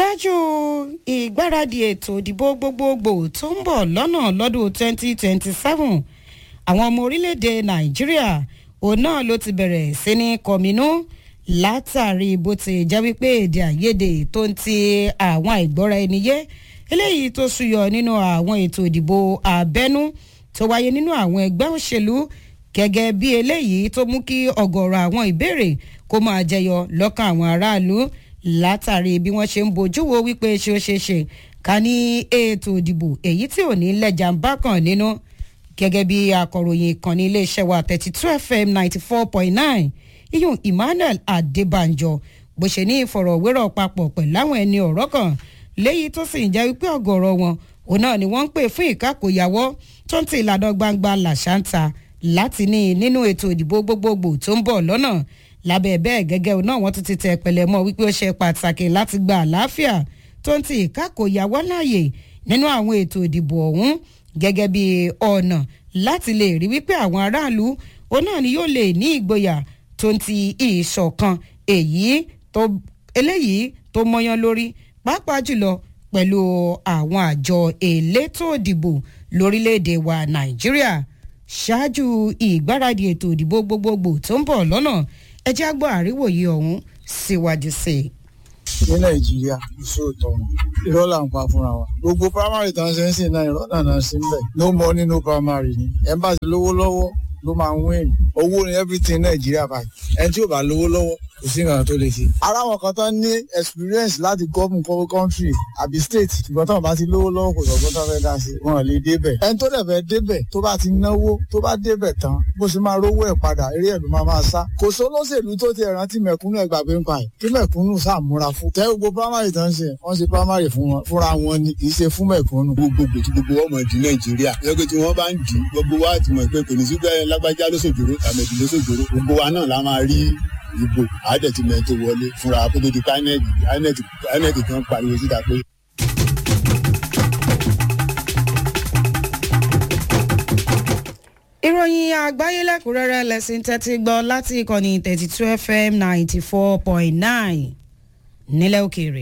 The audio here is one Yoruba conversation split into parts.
ṣáájú ìgbáradì ètò ìdìbò gbogbogbò tó ń bọ̀ lọ́nà lọ́dún 2027 àwọn ọmọ orílẹ̀-èdè nàìjíríà òun náà ló ti bẹ̀rẹ̀ sí ní kọminú látàrí bó ti jẹ́ wípé èdè àìyedè tó ń ti àwọn àìgbọ́ra ẹni yé eléyìí tó súyọ nínú àwọn ètò ìdìbò abẹ́nú tó wáyé nínú àwọn ẹgbẹ́ òṣèlú gẹ́gẹ́ bí eléyìí tó mú kí ọ̀gọ̀rọ̀ àwọn ìbéèrè kó máa jẹyọ lọ́kàn àwọn aráàlú látàrí bí wọ́n ṣe ń bójú wo wípé ṣé ó ṣeé ṣe ká ní ètò ìdìbò èyí tí ò ní lẹ́jà ń bá kàn nínú gẹ́gẹ́ bí akọ̀ròyìn ìkànnì iléeṣẹ́ wa thirty two fm ninety four point nine iyun emmanuel adébànjọ bó ṣe ní ìfọ̀rọ̀wérọ̀ papọ̀ pẹ̀lú àwọn ẹni ọ̀rọ̀ kan léyìí tó sì ń jẹ́ wípé ọ̀gọ̀rọ̀ wọn òun náà ni wọ́n ń pè fún ìkákòyàwó tó ń ti ìlànà gbangba làṣántà láti ní nínú ètò ìdìbò gbogbogbò tó ń bọ̀ lọ́nà lábẹ́ bẹ́ẹ̀ gẹ́gẹ́ náà wọ́n tún ti tẹ̀ pẹ̀lẹ́ mọ́ wípé ó ṣe pàtàkì láti gba àlàáfíà tó ń ti ìkákòyàwó láàyè nínú àwọn ètò ìdìbò ọ̀hún gẹ́gẹ́ bí ọ̀nà láti lè rí wípé àwọn aráàlú òun náà ni yóò lè ní ìgboyà tó ń ti ìṣọ̀kan èyí tó eléyìí tó mọyán lórí pàápàá jùlọ pẹ̀lú àwọn àjọ elétò ìdìbò lórílẹ̀‐èdè wa nàìjíríà ṣáájú ìgbáradì ètò ìdìbò gbogbogbò tó ń bọ̀ lọ́nà ẹ jẹ́ àgbọ̀ àríwòye ọ̀hún síwájú sí i. ní nàìjíríà ìṣòótọ́ irọ́ là ń pa fúnra wa gbogbo primary tán ṣe ń sìn náà irọ́ náà náà sí ń bẹ̀ no money no primary ni ẹ̀ ń bá ti lówó lọ́wọ́ ló máa ń win owó ni everything nàìjíríà báyìí ẹni tí ò bá lówó lọ́wọ́ kò sí nǹkan tó lè ṣe. ara wọn kan tán ní experience láti gọ́ọ̀mù kọ́wé country àbí state ṣùgbọ́n táwọn bá ti lówó lọ́wọ́ kò sọ̀gbọ́n tó fẹ́ dá sí i wọn ò lè débẹ̀. ẹni tó dẹ̀ fẹ́ débẹ̀ tó bá ti náwó tó bá débẹ̀ tán bó ṣe máa rówó ẹ̀ padà eré ẹ̀ ló máa máa sá. kò sólóṣèlú tó ti rántí mẹ̀kúnnù ẹ̀ gbàgbé ń pa ẹ̀ kí mẹ̀kúnnù sàmúra fún. tẹ́ gbogbo primary tán ṣe wọ́n ṣe primary fún wọn fúnra wọn ni kì í ṣe fún mẹ̀kúnnù. gbogbogbò tí gbogbo ọmọ ìdí nàìjíríà lọ́gbẹ́ tí wọ́n bá ń dì gbogbo wa ti mọ̀ pé kò ní sí pé lágbájá lóṣòjòrò tàbí lóṣòjòrò gbogbo wa náà la máa rí ìbò àádẹ́tìmẹ̀ tó wọlé fúnra kótó di inec inec kan pariwo síta pé. ìròyìn àgbáyé lẹ́kùnrẹ́rẹ́ lẹ́sìn tẹ́tí gbọ́ láti ìkànnì thirty two fm ninety four point nine nílẹ̀ òkèèrè.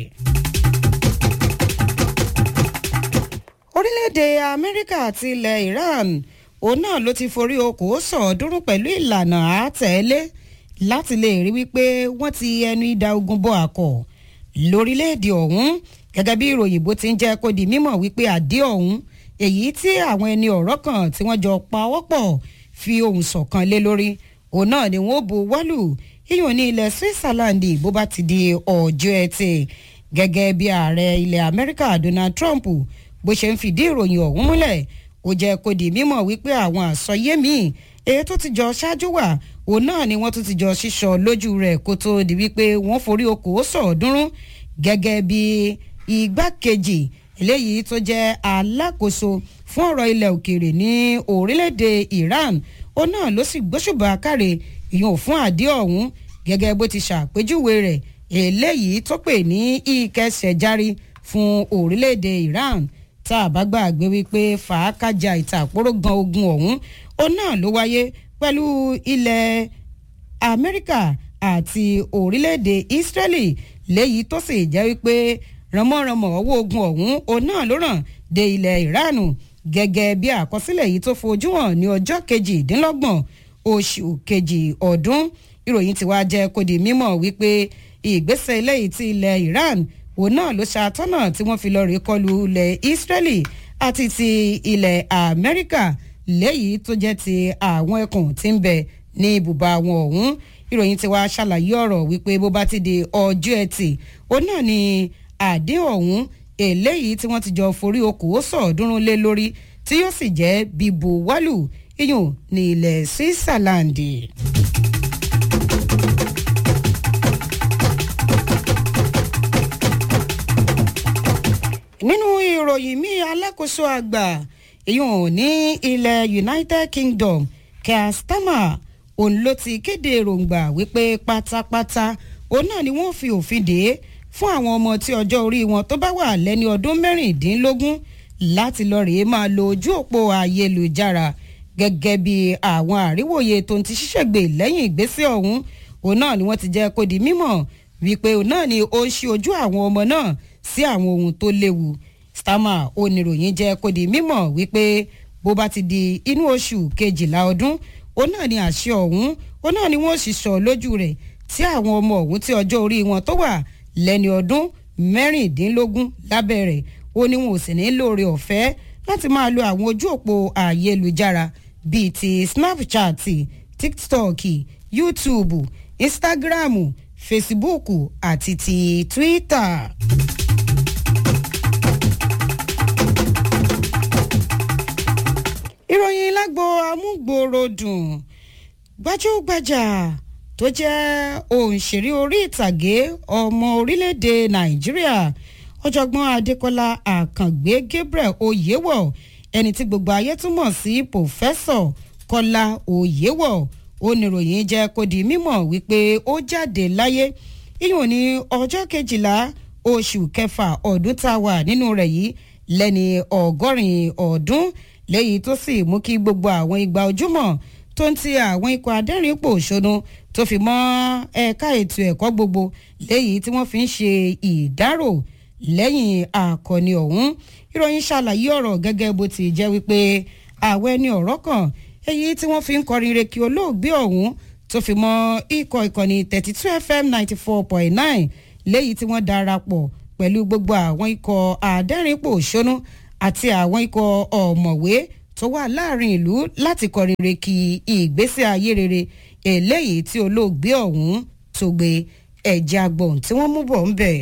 orílẹ̀-èdè amẹ́ríkà àti ilẹ̀ iran òun náà ló ti forí okòó sọ̀ọ́dúnrún pẹ̀lú ìlànà àtẹ̀lé láti lè rí wípé wọ́n ti ẹnu ìdá ogun bọ́ àkọ́ lórílẹ̀‐èdè ọ̀hún gẹ́gẹ́ bí ìròyìn bó ti ń jẹ́ kó di mímọ̀ wípé àdé ọ̀hún èyí tí àwọn ẹni ọ̀rọ̀ kan tí wọ́n jọ pa ọwọ́ pọ̀ fi ohùn ṣọ̀kan lé lórí òun náà ni wọ́n bu wọ́lù yíyan ní ilẹ̀ switzerland bó bá ti di ọjọ́ ẹtì gẹ́gẹ́ bí ààrẹ ilẹ̀ amẹ́ríkà donald trump bó ṣe ń fìdí ìròyìn ọ̀hún múlẹ̀ ó jẹ́ kó di mímọ̀ wípé àwọn àsọyé míì èyí tó ti jọ ṣáájú wà òun náà ni wọ́n tún ti jọ ṣíṣọ lójú rẹ̀ kó tó di wípé wọ́n forí okòó sọ̀ọ́dúnrún gẹ́gẹ́ bí igbákejì eléyìí tó jẹ́ alákòóso fún ọ̀rọ̀ ilẹ̀ òkèèrè ní orílẹ̀-èdè iran òun náà ló sì gbóṣùbà káre ìyún fún àdé ọ̀hún gẹ́gẹ́ bó ti ṣàpèjúwe rẹ̀ eléyìí tó pè ní ìkẹsẹ̀járí fún orílẹ̀-èdè iran tá a bá gbàgbé wípé fàákàjà ìtàkùrọ̀ gan ogun ọ̀hún òun náà ló wáyé pẹ̀lú ilẹ̀ amẹ́ríkà àti orílẹ̀-èdè israeli léyìí tó sì jẹ́ wípé rànmọ́rànmọ́ owó ogun ọ̀hún òun náà ló ràn dé ilẹ̀ iran gẹ́gẹ́ bí àkọsílẹ̀ yìí tó fojú hàn ní ọjọ́ kejìdínlọ́gbọ̀n oṣù kejì ọdún ìròyìn tí wàá jẹ́ kó di mímọ̀ wípé ìgbésẹ̀ eléyìí ti ilẹ̀ iran òun náà ló ṣàtọ́nà tí wọ́n fi lọ rí kọlu ilẹ̀ israeli àti ti ilẹ̀ amẹ́ríkà léyìí tó jẹ́ ti àwọn ẹkùn tí ń bẹ ní ibùba wọn ọ̀hún ìròyìn tí wàá ṣàlàyé ọ̀rọ̀ wípé bó bá ti di ọjọ́ ẹtì òun náà ni àdéhùn ọ̀hún eléyìí tí wọ́n ti jọ forí okòó sọ̀ọ́dúnrún lé lórí tí yóò sì jẹ́ bíbu wálù iyùn ní ilẹ̀ switzerland. nínú ìròyìn míì alákòóso àgbà ìyún ní ilẹ̀ united kingdom keir starmer òun ló ti kéde èròǹgbà wípé pátápátá òun náà ni wọ́n fi òfin dè é fún àwọn ọmọ tí ọjọ́ orí wọn tó bá wà lẹ́ni ọdún mẹ́rìndínlógún láti lọ rèé máa lo ojú òpó ayélujára gẹ́gẹ́ bí àwọn àríwòye tó ń ti ṣíṣègbè lẹ́yìn ìgbésẹ̀ ọ̀hún òun náà ni wọ́n ti jẹ́ kó di mímọ̀ wípé òun náà ni ó ń ṣí ojú àwọn ọmọ náà sí àwọn ohun tó léwu Starmer oníròyìn jẹ́ kó di mímọ̀ wípé bó bá ti di inú oṣù kejìlá ọdún òun náà ni àṣẹ ọ̀hún òun náà ni wọ́n sì sọ lójú rẹ̀ tí àwọn ọmọ ọ̀hún tí ọjọ́ orí wọn tó wà lẹ́ni ọdún mẹ́rìndínlógún lábẹ́ rẹ̀ ó ní wọn ò sì ní lóore ọ̀fẹ́ láti máa lo àwọn ojú òpó ayélujára bíi ti Snapchat TikTok YouTube Instagram Facebook àti ti Twitter. ìròyìn lágbo amúgbòròdùn gbajúgbajà tó jẹ́ òǹṣèré orí ìtàgé ọmọ orílẹ̀-èdè nàìjíríà ọ̀jọ̀gbọ́n adékọ́lá àkàngbé gabriel oyèwọ̀ ẹni tí gbogbo ayé túmọ̀ sí pòfẹ́sọ̀ kọ́lá oyèwọ̀ oníròyìn jẹ́ kó di mímọ̀ wípé ó jáde láyé ìyún ní ọjọ́ kejìlá oṣù kẹfà ọdún tá a wà nínú rẹ̀ yìí lẹ́ni ọgọ́rin ọdún lẹ́yìn tó sì mú kí gbogbo àwọn igba ojúmọ́ tó ń ti àwọn ikọ̀ adẹ́rìnpò ṣonú tó fi mọ́ ẹ̀ka ètò ẹ̀kọ́ gbogbo lẹ́yìn tí wọ́n fi ń ṣe ìdárò lẹ́yìn àkọni ọ̀hún ìròyìn ṣàlàyé ọ̀rọ̀ gẹ́gẹ́ bó ti jẹ́ wípé àwọn ẹni ọ̀rọ̀ kan èyí tí wọ́n fi ń kọrin reki olóògbé ọ̀hún tó fi mọ́ ikọ̀ ìkànnì thirty two fm ninety four point nine lẹ́yìn tí wọ́n darapọ̀ pẹ̀lú gbogbo àwọn ikọ̀ adẹ́rìnpò ṣonú àti àwọn ikọ̀ ọ̀mọ̀wé tó wà láàrin ìlú láti kọrin reki ìgbésí ayé rere eléyìí tí olóògbé ọ̀hún tó gbé ẹ̀jẹ̀ agbọ̀n tí wọ́n mú bọ̀ ń bẹ̀.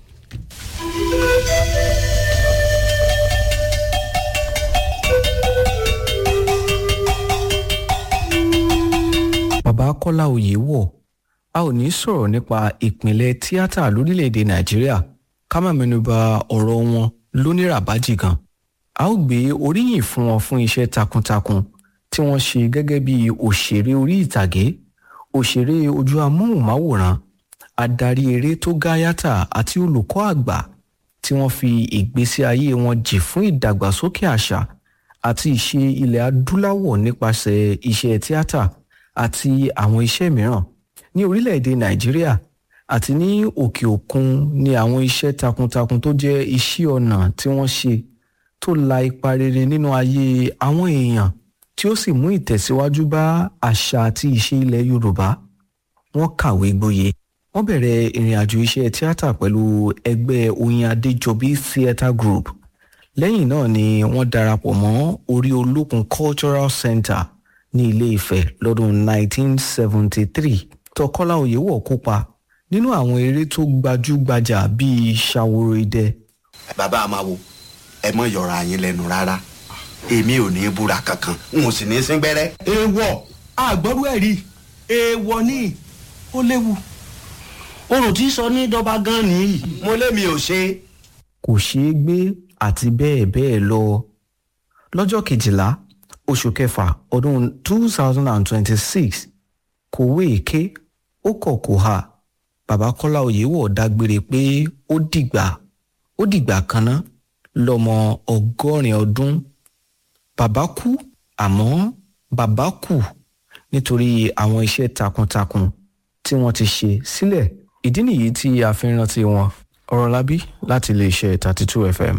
bàbá kọ́lá oyèwọ̀ a ò ní sọ̀rọ̀ nípa ìpínlẹ̀ tíátà lórílẹ̀‐èdè nàìjíríà ká má mẹ́nuba ọ̀rọ̀ wọn lóníràbájì gan a ó gbé oríyìn fún wọn fún iṣẹ́ takuntakun tí wọ́n ṣe gẹ́gẹ́ bí òṣèré orí ìtàgé òṣèré ojú amóhùnmáwòrán adarí eré tó gáyàtà àti olùkọ́ àgbà tí wọ́n fi ìgbésí ayé wọn jì fún ìdàgbàsókè àṣà àti ìṣe ilẹ̀ adúláwọ̀ nípasẹ̀ iṣẹ́ tíátà àti àwọn iṣẹ́ mìíràn ní orílẹ̀-èdè nàìjíríà àti ní òkè òkun ní àwọn iṣẹ́ takuntakun tó jẹ́ iṣẹ́ ọnà tí wọ́n ṣe tó la ipa rere nínú ayé àwọn èèyàn tí ó sì mú ìtẹ̀síwájú bá àṣà àti ìṣe ilẹ̀ yorùbá wọ́n kàwé gboyè wọ́n bẹ̀rẹ̀ ìrìn àjò iṣẹ́ tíátà pẹ̀lú ẹgbẹ́ oyin adéjọbí theatre group lẹ́yìn náà ni wọ́n darapọ̀ mọ́ orí olókun cultural center ní ilé ifẹ̀ lọ́dún 1973 tọkọ́lá oyèwọ̀ kópa nínú àwọn eré tó gbajúgbajà bíi ṣàwòrò idẹ. bàbá àmàwò ẹ mọ yọra yín lẹ́nu rárá èmi ò ní í búra kankan n ò sì ní í sín gbẹ́rẹ́. èèwọ̀ àgbọ̀rú ẹ̀ rí èèwọ̀ ni ó léwu orò tí sọ ní dọ́ba gan nìyí. mo lémi ò ṣe. kò ṣeé gbé àti bẹ́ẹ̀ bẹ́ẹ̀ lọ lọ́jọ́ kejìlá oṣù kẹfà ọdún 2026 kòwé èké ó kọ̀ kò hà bàbá kọ́lá oyèwọ̀ dágbére pé ó dìgbà ó dìgbà kan ná lọ́mọ ọgọ́rin ọdún bàbá kú àmọ́ bàbá kù nítorí àwọn iṣẹ́ takuntakun tí wọ́n ti ṣe sílẹ̀ ìdí nìyí tí a fi ń rántí wọn ọ̀rọ̀ lábí láti iléeṣẹ́ 32 fm.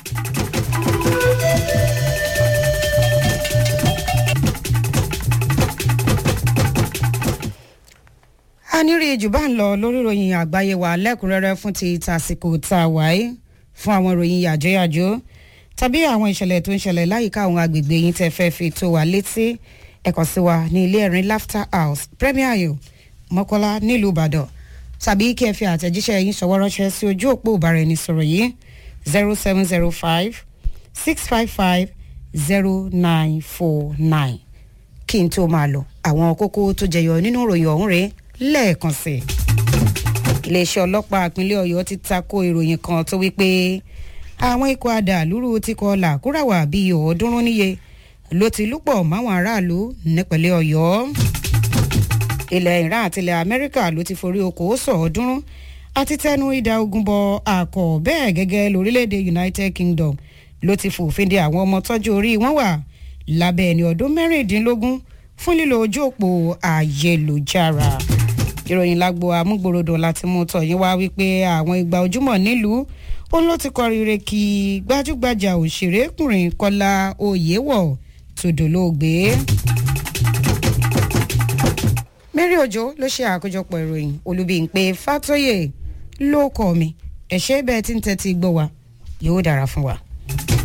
a ní rí jù bá ń lọ lórí ìròyìn àgbáyé wa lẹ́kùnrẹ́rẹ́ fún ti tàsìkò tá a wáyé fún àwọn ìròyìn yàjóyàjó tàbí àwọn ìṣẹ̀lẹ̀ tó ń ṣẹlẹ̀ láyìíká àwọn agbègbè yín tẹ́ fẹ́ fi tó wa létí ẹ̀kọ́ sí wa ní ilé ẹ̀rín laughter house premier ayo mọ́kọ́lá nílùú ìbàdàn tàbí kí ẹ fi àtẹ̀jíṣẹ́ yín ṣọwọ́ ránṣẹ́ sí ojú òpó ìbáraẹnisọ̀rọ̀ yìí zero seven zero five six five five zero nine four nine kí n tó máa lọ àwọn kókó tó jẹyọ nínú ìròyìn ọ̀hún rèé lẹ́ẹ̀kan sí i. iléeṣẹ́ ọlọ́pàá ìpínlẹ̀ ọ̀yọ́ ti tako ìròyìn kan tó wípé àwọn ikọ̀ adàlúrú ti kọ làkúràwà bíi ọ̀ọ́dúnrún níye ló ti lúpọ̀ máwọn aráàlú nípínlẹ̀ ọ̀yọ́. ilẹ̀ iran àti ilẹ̀ amẹ́ríkà ló ti forí okòó sọ̀ọ́dúnrún àti tẹnu ìdá ogun bọ àkọ́ bẹ́ẹ̀ gẹ́gẹ́ lórílẹ̀‐èdè united kingdom ló ti fòfin de àwọn ọmọ tọ́jú orí wọn wà lábẹ́ ẹni ọdún mẹ́rìndínlógún fún lílo ojú òpó ayélujára ìròyìn lágbo amúgbòròdò láti mú tọ̀yìn wá wípé àwọn ìgbà ojúmọ̀ nílùú òun ló ti kọ rire kí gbajúgbajà òṣèrékùnrin kọlá oyèwọ̀ tòdòlóògbé. mary ojo ló ṣe àkójọpọ̀ ìròyìn olùbíyìnpé fàtọ́yè ló kọ́ mi ẹ̀ṣẹ́ bẹ́ẹ̀ tí ń tẹ́tí gbọ́ wa yóò dára fún wa.